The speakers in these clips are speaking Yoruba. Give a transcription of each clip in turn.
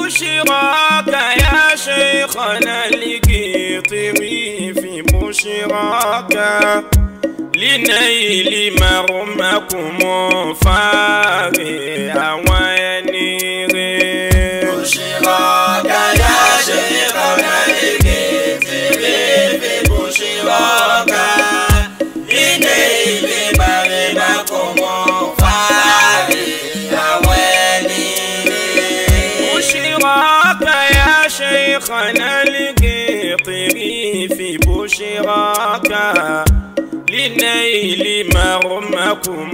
بشراك يا شيخنا القيطري في بشراك لنيل مرمكم فاري وينيري بشراك يا شيخنا الكتري في بشراك لنيل مرمكم فاري وينيري بشراك يا شيخنا القيطري في بشراك لنيل مرمكم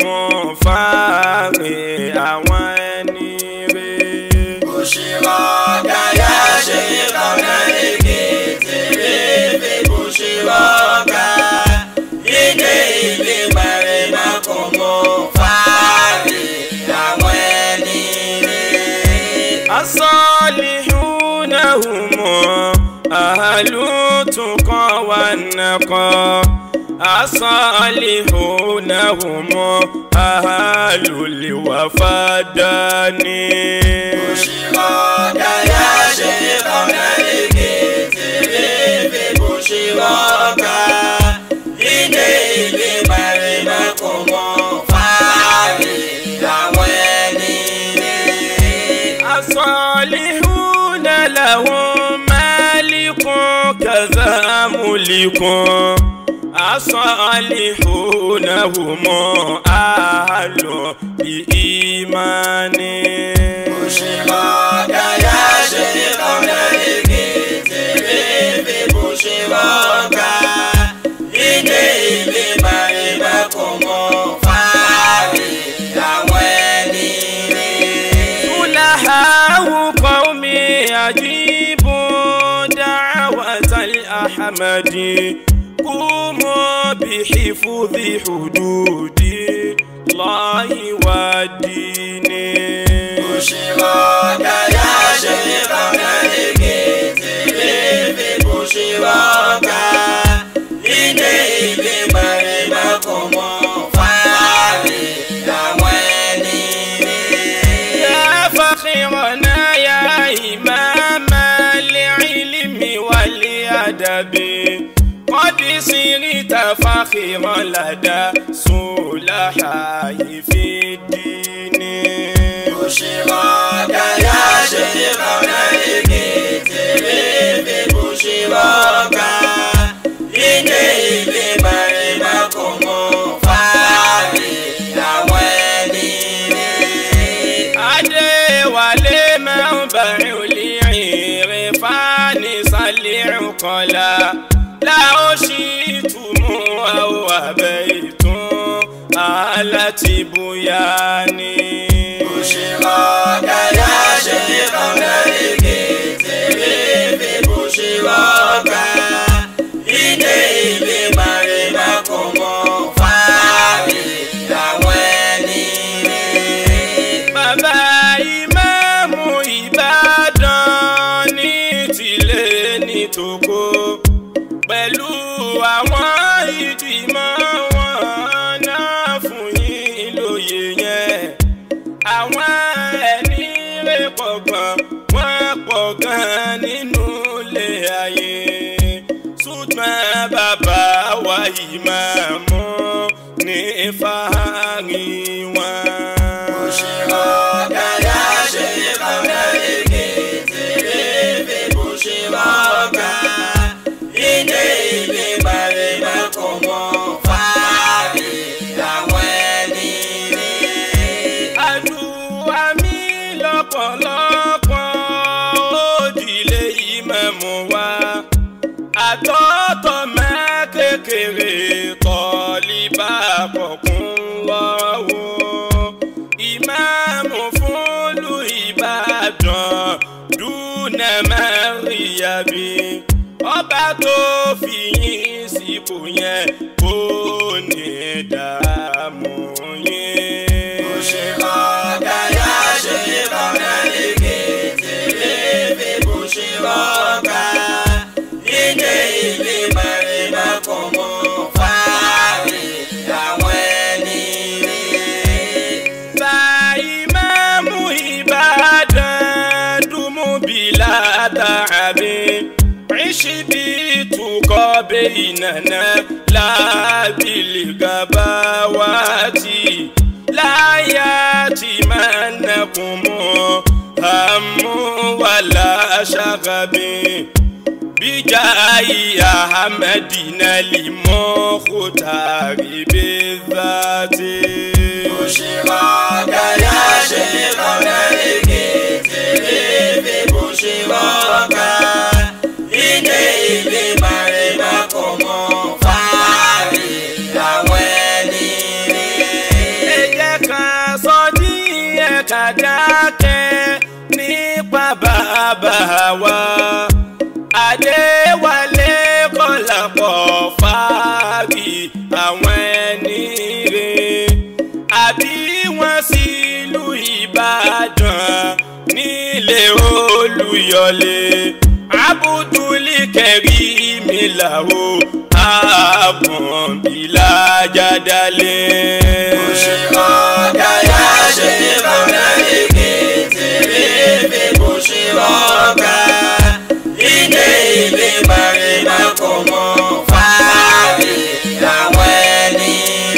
فاري وينيري بشراك يا شيخنا الكتري في بشراك لنيل مرمكم فاري وينيري الصالحون هم أهل التقى والنقى الصالحون هم أهل الوفادان بشراك يا شيخنا الكتري في بشراك لنيل مرمكم فاري وينيري الصالحون لهم مالك كذا ملك الصالحون هم أهل بإيمان بشراك يا شيخنا الكتري في بشراك لنيل مرمكم فاري وينيري صلحاء قومي أجيبوا دعوة الأحمد قوموا بحفظ حدود الله والدين بشراك يا شيخنا الكتري في بشراك لنيل مرمكم فاري وينيري يا فخرنا يا إمام العلم والأدب قد صرت فخرا لدى صلحاء في الدين بشراك يا شيخنا الكتري في بشراك لنيل مرمكم فاري وينيري adéwálé mẹ́bàá olùyìnrere fani sálẹ̀ ọ̀kọ́lá láò sì túmọ̀ àwọn abẹ́ ìtún aláti bóyá ni. بشراك يا شيخنا الكتري في بشراك لنيل مرمكم فاري وينيري bàbá ìmáàmù ìbàdàn ní tìlé ní tòkó pẹ̀lú àwọn ìgbìmọ̀ wọn náà fún yín lóye yẹn àwọn ẹni rẹ̀ pọ̀ gan wọ́n pọ̀ gan nínú ilé ayé ṣùgbọ́n bàbá wa ìmáàmù ní fàárí wọn. بشراك يا شيخنا الكتري في بشراك لنيل مرمكم فاري وينيري àdúrà mi lọ́pọ̀lọpọ̀ òdìlé ìmáàmù wa àtọ́tọ̀ mẹ́ kékeré tọ́líbà kọ̀kún lọ́wọ́ ìmáàmù fúnlù ìbàdàn dúnà mẹ́rìyàbí ọba tó fi yín sípò yẹn kò ní dààmú yín. بشراك يا شيخنا الكتري في بشراك لنيل مرمكم فاري وينيري bá ìmáàmù ìbàdàn dùnmú bí شبيت بيننا لا بالغباوات لا ياتي منكم هم ولا شغب بجاي أحمدنا لمختار بالذات بشراك يا شيخنا لكتب بشراك إليه بمرمكم فاري أولي ẹ jẹ́ ká sọ díẹ̀ ká dákẹ́ nípa bàbá wa adéwálé kọlápọ̀ fáàrí àwọn ẹni rè àbí wọ́n sílùú ìbàdàn nílé olùyọlé abudulí kẹrí mi làwọ̀ àbọ̀nbílà jádálé. بشراك يا شيخنا لكتب بشراك إليه بمرمكم فاري أولي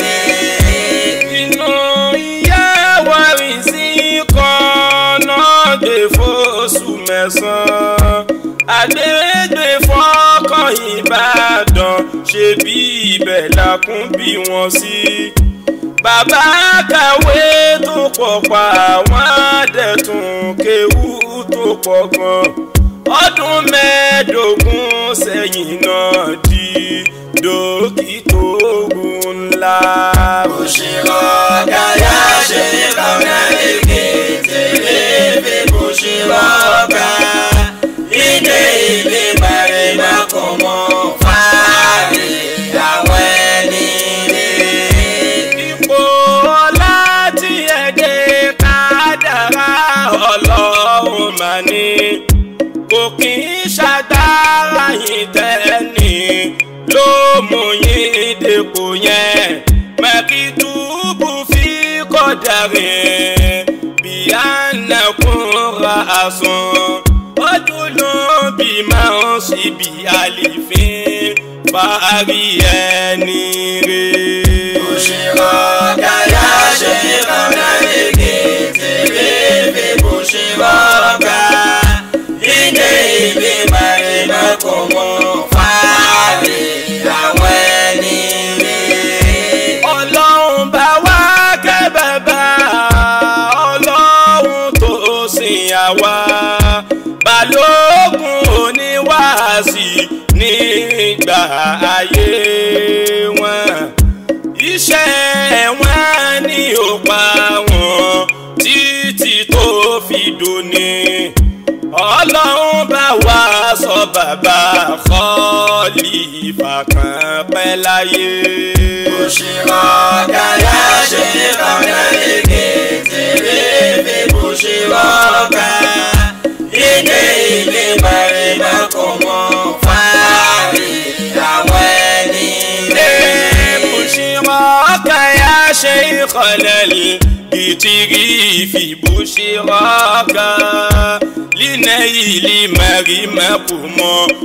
inú ìyá wa rìn sí kan náà gbé fóṣù mẹ́sàn-án àgbègbè fọ́kàn ìbàdàn ṣe bí ibẹ̀ làkún bí wọ́n sí. bàbá kàwé tó pọ̀ pa àwọn àdẹ̀tún kéwú tó pọ̀ gan ọdún mẹ́ẹ̀ẹ́dógún sẹ́yìn náà di dókítà ogun ńlá. بشراك يا شيخنا لكتب بشراك إليه بمرمكم فاري أولي ipò ọlá tí ẹ̀dẹ̀ kádàrá ọlọ́run mà ní kò kì í ṣàgbára yìí tẹ́ni ló mú yín dépò yẹn mẹ́kìtúbù fi kọjá rẹ̀ bí a nàkún ra àsùn ọdún ló bí máa ń ṣe bí àlìfín parí ẹni rẹ̀. بشراك يا شيخنا لكتب بشراك إليه بمرمكم فاري أولي ọlọ́run bá wá kẹ́ bàbá ọlọ́run tó sìn àwa balógun oníwàásì nígbà ayé wọn iṣẹ́ wọn ní ó pa wọn títí tó fi dòní ọlọ́run bá wá sọ bàbá Khalifa kan pẹ́ láyé. بشراك يا شيخنا لكتب بشراك إليه بمرمكم فاري أولي بشراك يا شيخ الكتري في بشراك لنيل مرمكم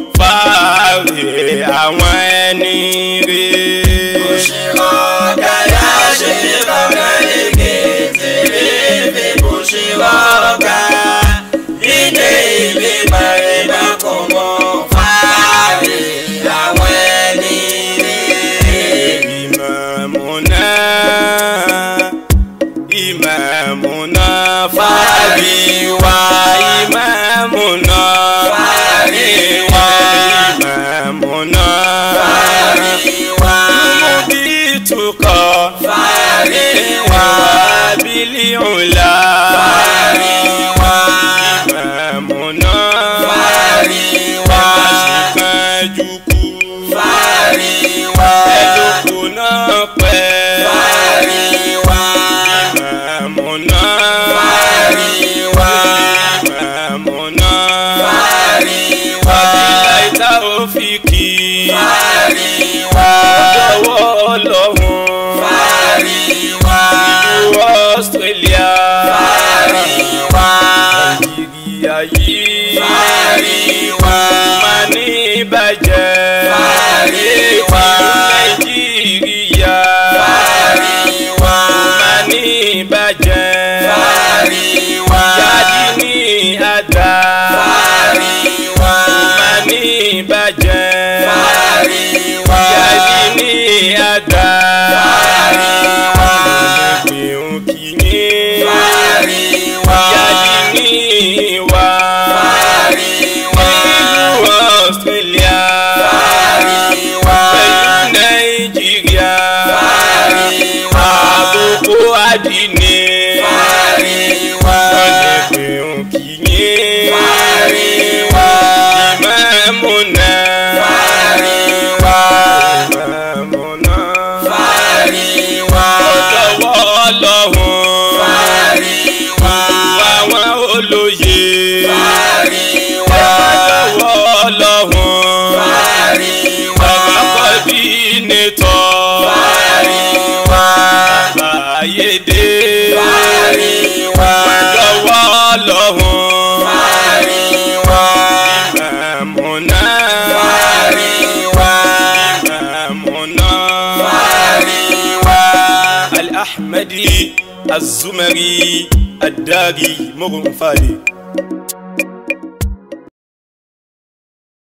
فاري àwọn ẹni rẹ̀. بشراك يا شيخنا لكتب بشراك إليه بمرمكم فاري أولي إمامنا إمامنا فاري وإمامنا فاري وإمامنا مبيتك فاري وبالعلا إمامنا Ẹ̀kàṣìkàjùkú ẹ̀dùnkù náà pẹ́ ìmàmù náà ìmàmù náà wàbílà ìta òfìkì ọjọ́wọ́ ọlọ́run ìlú Australia Nàìjíríà yìí má ní bá àdá fàárí wa má ní ìbàjẹ́ fàárí wa yàrá ní àdá fàárí wa ìgbìhùn kìíní fàárí wa yàrá ní ìwà fàárí wa ìlú Australia fàárí wa pẹ̀lú Nàìjíríà fàárí wa àbùkù àdínní fàárí wa ìgbìhùn kìíní fàárí wa ìmọ̀ọ́mùnà fàárí wa ìmọ̀ọ́mùnà fàárí wa ọ̀dọ́wọ́ ọlọ́run fàárí wa àwọn olóye fàárí wa ọ̀dọ́wọ́ ọlọ́run fàárí wa kọ́dínétọ̀ fàárí wa àyèdè fàárí wa ọ̀dọ́wọ́ ọlọ́run fàárí wa ìmọ̀ọ́mùnà fàárí wa ìmọ̀ọ́mùnà. fàárí wa الأحمدي الزمري الداغي مغنفالي